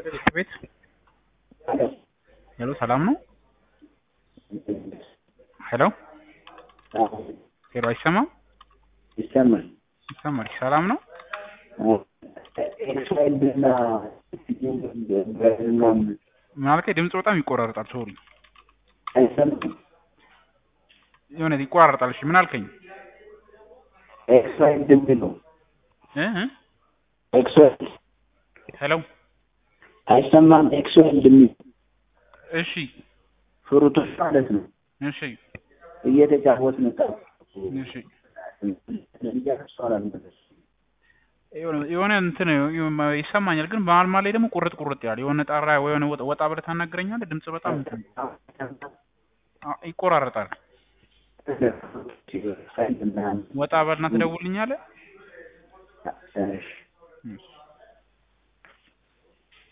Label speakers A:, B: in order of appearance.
A: ቤት ሄሎ፣ ሰላም ነው? ሄሎ ሄሎ፣ አይሰማም?
B: ይሰማል።
A: ይሰማል። ሰላም ነው?
B: ኤክሳይድና
A: ምን አልከኝ? ድምጽ በጣም ይቆራረጣል። ሶሪ፣
B: አይሰማም።
A: የሆነ ይቆራረጣል። እሺ፣ ምን አልከኝ?
B: ኤክሳይድ የሚለው
A: እ እ
B: ኤክሳይድ
A: ሄሎ፣
B: አይሰማም። ኤክሳይድ የሚል
A: እሺ፣
B: ፍሩቶች ማለት ነው።
A: እሺ፣
B: እየተጫወትን ነው።
A: እሺ።
B: እያረሷል
A: የሆነ የሆነ እንትን ይሰማኛል፣ ግን መሀል መሀል ላይ ደግሞ ቁርጥ ቁርጥ ያለ የሆነ ጣራ የሆነ ወጣ ወጣ ብለህ ታናግረኛለህ። ድምጽ በጣም እንትን አ- ይቆራረጣል። ወጣ በልና ትደውልኛለህ።
B: እሺ
A: እሺ